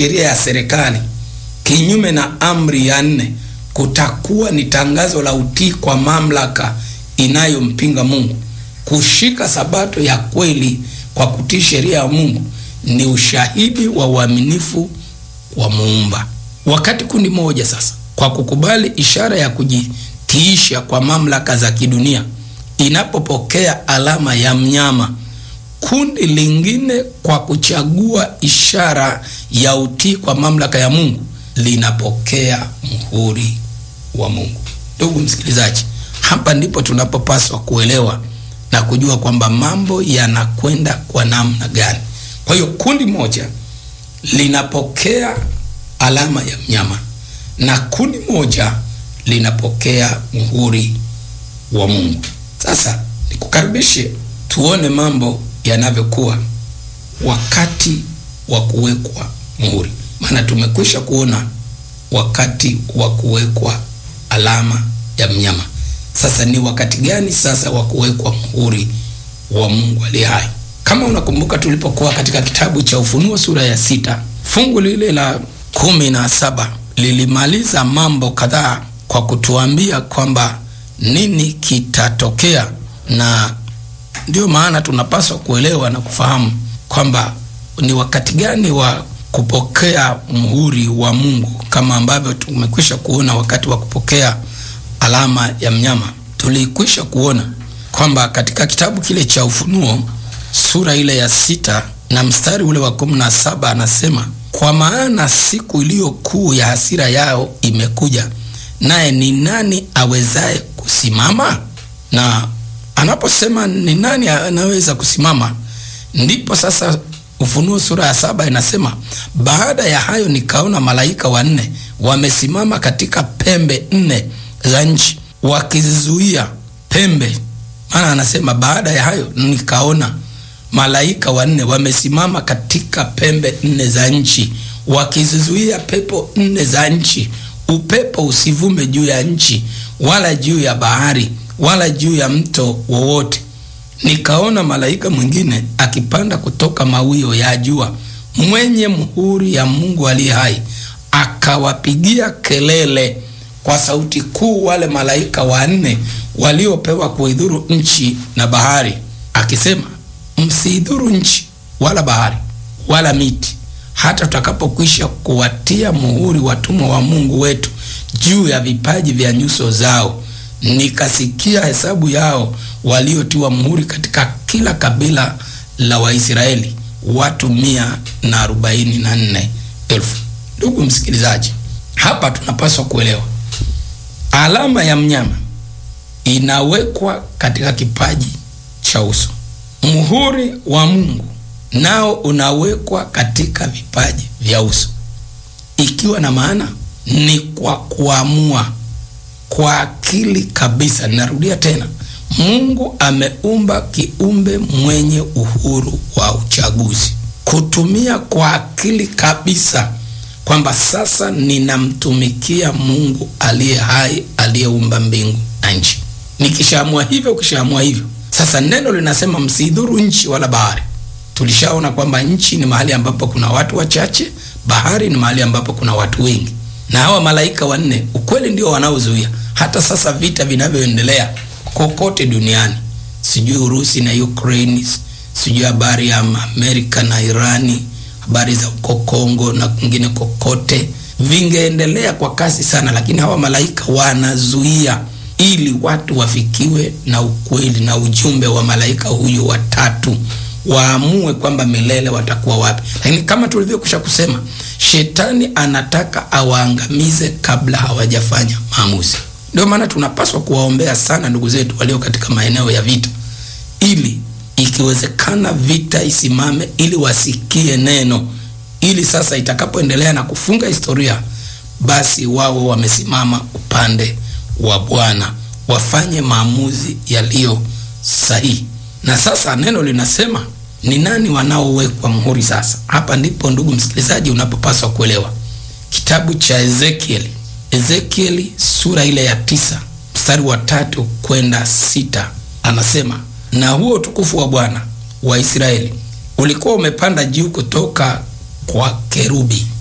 sheria ya serikali kinyume na amri ya nne, kutakuwa ni tangazo la utii kwa mamlaka inayompinga Mungu. Kushika sabato ya kweli kwa kutii sheria ya Mungu ni ushahidi wa uaminifu wa Muumba. Wakati kundi moja sasa, kwa kukubali ishara ya kujitiisha kwa mamlaka za kidunia, inapopokea alama ya mnyama, kundi lingine kwa kuchagua ishara ya utii kwa mamlaka ya Mungu linapokea muhuri wa Mungu. Ndugu msikilizaji, hapa ndipo tunapopaswa kuelewa na kujua kwamba mambo yanakwenda kwa namna gani. Kwa hiyo kundi moja linapokea alama ya mnyama na kundi moja linapokea muhuri wa Mungu. Sasa nikukaribishe tuone mambo yanavyokuwa wakati wa kuwekwa muhuri, maana tumekwisha kuona wakati wa kuwekwa alama ya mnyama. Sasa ni wakati gani sasa wa kuwekwa muhuri wa Mungu aliye hai? Kama unakumbuka tulipokuwa katika kitabu cha Ufunuo sura ya sita fungu lile la kumi na saba lilimaliza mambo kadhaa kwa kutuambia kwamba nini kitatokea, na ndio maana tunapaswa kuelewa na kufahamu kwamba ni wakati gani wa kupokea muhuri wa Mungu, kama ambavyo tumekwisha kuona wakati wa kupokea alama ya mnyama. Tulikwisha kuona kwamba katika kitabu kile cha Ufunuo sura ile ya sita na mstari ule wa kumi na saba anasema, kwa maana siku iliyo kuu ya hasira yao imekuja, naye ni nani awezaye kusimama? Na anaposema ni nani anaweza kusimama, ndipo sasa Ufunuo sura ya saba inasema, baada ya hayo nikaona malaika wanne wamesimama katika pembe nne za nchi wakizizuia pembe. Maana anasema baada ya hayo nikaona malaika wanne wamesimama katika pembe nne za nchi wakizizuia pepo nne za nchi, upepo usivume juu ya nchi wala juu ya bahari wala juu ya mto wowote. Nikaona malaika mwingine akipanda kutoka mawio ya jua, mwenye muhuri ya Mungu aliye hai, akawapigia kelele kwa sauti kuu wale malaika wanne waliopewa kuidhuru nchi na bahari, akisema, msiidhuru nchi wala bahari wala miti, hata tutakapokwisha kuwatia muhuri watumwa wa Mungu wetu juu ya vipaji vya nyuso zao. Nikasikia hesabu yao waliotiwa muhuri katika kila kabila la Waisraeli, watu mia na arobaini na nne elfu. Ndugu msikilizaji, hapa tunapaswa kuelewa alama ya mnyama inawekwa katika kipaji cha uso. Muhuri wa Mungu nao unawekwa katika vipaji vya uso, ikiwa na maana ni kwa kuamua kwa akili kabisa. Ninarudia tena, Mungu ameumba kiumbe mwenye uhuru wa uchaguzi, kutumia kwa akili kabisa kwamba sasa ninamtumikia Mungu aliye hai aliyeumba mbingu na nchi. Nikishaamua hivyo, ukishaamua hivyo, sasa neno linasema msidhuru nchi wala bahari. Tulishaona kwamba nchi ni mahali ambapo kuna watu wachache, bahari ni mahali ambapo kuna watu wengi, na hawa malaika wanne ukweli ndio wanaozuia hata sasa vita vinavyoendelea kokote duniani, sijui Urusi na Ukraine, sijui habari ya Amerika na Irani, habari za uko Kongo na kwingine kokote, vingeendelea kwa kasi sana, lakini hawa malaika wanazuia ili watu wafikiwe na ukweli na ujumbe wa malaika huyo watatu, waamue kwamba milele watakuwa wapi. Lakini kama tulivyokwisha kusema, shetani anataka awaangamize kabla hawajafanya maamuzi. Ndio maana tunapaswa kuwaombea sana ndugu zetu walio katika maeneo ya vita, ili ikiwezekana vita isimame, ili wasikie neno, ili sasa itakapoendelea na kufunga historia, basi wao wamesimama upande wa Bwana, wafanye maamuzi yaliyo sahihi. Na sasa neno linasema ni nani wanaowekwa muhuri? Sasa hapa ndipo ndugu msikilizaji, unapopaswa kuelewa kitabu cha Ezekieli, Ezekieli sura ile ya tisa mstari wa tatu kwenda sita anasema, na huo utukufu wa Bwana wa Israeli ulikuwa umepanda juu kutoka kwa kerubi